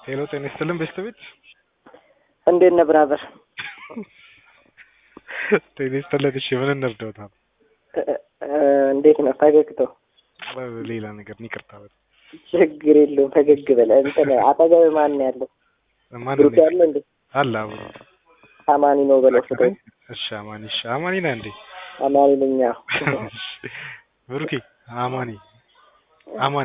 ሄሎ ጤና ይስጥልን ቤተሰቤት እንዴት ነህ ብራዘር? ጤና ይስጥልን። እሺ ምን እንርዳዎታል? እንዴት ነው ፈገግታው? ሌላ ነገር ይቅርታ። በል ችግር የለውም ፈገግ በለ። እንትን አጠገብ ማን ነው ያለው? ማን ብሩክ ያለ እንዴ? አለ አብሮ አማኒ ነው በለው ፍቶ እሺ አማኒ እሺ አማኒ ነህ እንዴ? አማኒ ነኝ። አዎ። ብሩኬ አማኒ አማኒ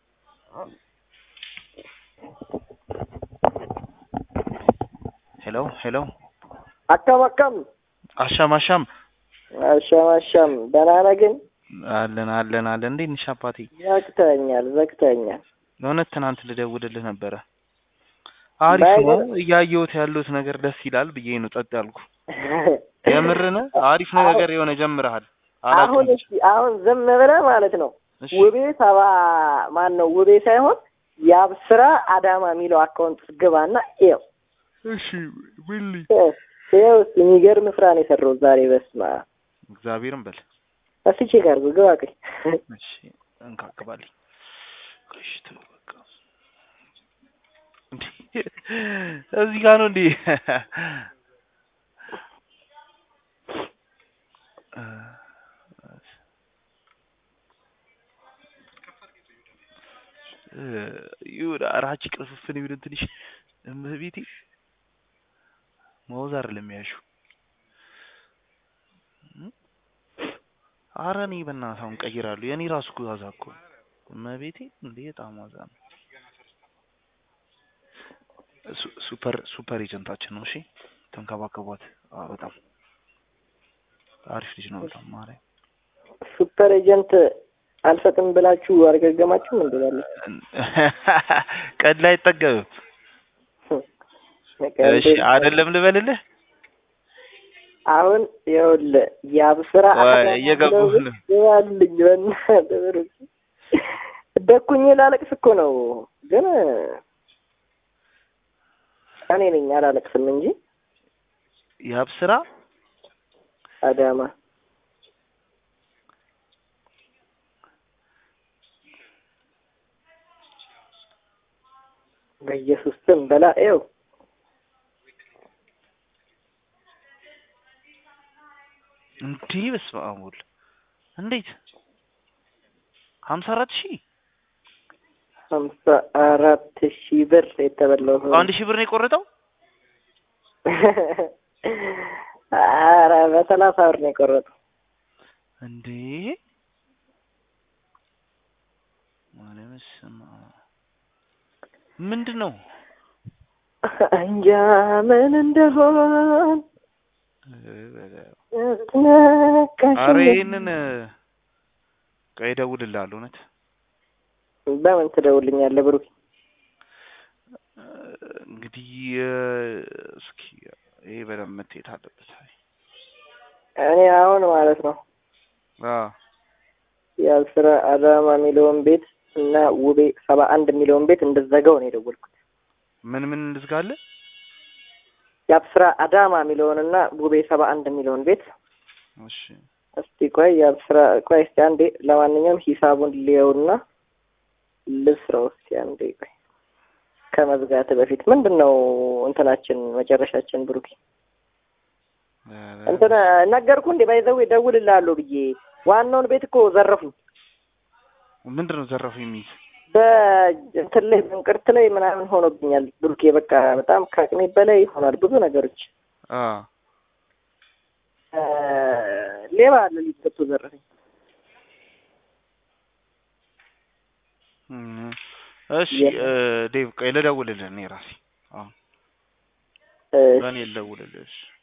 ሄሎ ሄሎ አካም አካም አሻም አሻም አሻም አሻም ደህና ነህ ግን? አለን አለን አለን። እንዴት ነሽ አባቴ? ዘግተኸኛል ዘግተኸኛል። እውነት ትናንት ልደውልልህ ነበረ። አሪፍ ነው እያየሁት ያሉት ነገር ደስ ይላል ብዬ ነው ጸጥ ያልኩ። የምርን አሪፍ ነው ነገር የሆነ ጀምረሃል። አሁን እስኪ አሁን ዝም ብለህ ማለት ነው እሺ ውቤ ሰባ ማን ነው ውቤ ሳይሆን የአብስራ አዳማ የሚለው አካውንት ውስጥ ግባና ይኸው እሺ ዊሊ ይኸው እስኪ የሚገርም ስራ ነው የሰራሁት ዛሬ። በስመ አብ እግዚአብሔርን በል እስኪ ቼክ አድርገው ግባ ቆይ እሺ እንካክባለኝ እሺ ተው በቃ እንዴ እዚህ ጋር ነው እንዴ ይሁን አራጭ ቅርፍፍን ይሁን ትንሽ እመቤቴ ማውዝ አይደለም ያልሺው አረ እኔ በእናትህ አሁን ቀይራለሁ የእኔ ራሱ እኮ ዋዛ እኮ እመቤቴ እንዴ በጣም ዋዛ ነው ሱ- ሱፐር ሱፐር ኤጀንታችን ነው እሺ ተንከባከቧት አዎ በጣም አሪፍ ልጅ ነው በጣም ማርያም ሱፐር ኤጀንት አልሰጥም ብላችሁ አልገገማችሁም እንዴ? ያለ ቀድ ላይ አይጠገብም እሺ አይደለም ልበልልህ አሁን ይኸውልህ የአብስራ ወይ አዳማ እየገባሁ ብለው ነው። ግባልኝ በእናትህ ብሩክ። ደኩኝ ላለቅስ እኮ ነው ግን እኔ ነኝ አላለቅስም እንጂ የሀብ ስራ አዳማ በኢየሱስ ስም በላ ይኸው እንዲህ በስመ አብ ወልድ እንዴት ሀምሳ አራት ሺህ ሀምሳ አራት ሺህ ብር የተበላው ሰው አንድ ሺህ ብር ነው የቆረጠው ኧረ በሰላሳ ብር ነው የቆረጠው። እንዴ ማርያም ስማ ምንድን ነው እንጃ ምን እንደሆን አረ ይሄንን ቆይ እደውልልሃለሁ እውነት በምን ትደውልኛለህ ብሩክ? እንግዲህ እስኪ ይሄ በደንብ መታየት አለበት እኔ አሁን ማለት ነው አዎ የአስራ አዳማ የሚለውን ቤት እና ውቤ ሰባ አንድ የሚለውን ቤት እንድዘጋው ነው የደወልኩት። ምን ምን እንዝጋለን የአብስራ አዳማ የሚለውንና ውቤ ሰባ አንድ የሚለውን ቤት እሺ እስቲ ቆይ የአብስራ ቆይ እስቲ አንዴ ለማንኛውም ሂሳቡን ልየውና ልስራው እስቲ አንዴ ቆይ ከመዝጋት በፊት ምንድን ነው እንትናችን መጨረሻችን ብሩክ እንትን ነገርኩ እንዴ ባይዘው እደውልልሃለሁ ብዬ ዋናውን ቤት እኮ ዘረፉኝ ምንድን ነው ዘረፉ የሚይዝ በእንትን ላይ በእንቅርት ላይ ምናምን ሆኖብኛል ብሩኬ በቃ በጣም ከአቅሜ በላይ ሆኗል ብዙ ነገሮች አ እ ሌባ አለ ሊት ገብቶ ዘረፈኝ እም፣ እሺ እ፣ ዴቭ ቆይ ልደውልልህ እኔ ራሴ አዎ እ፣ ለእኔ ልደውልልህ እሺ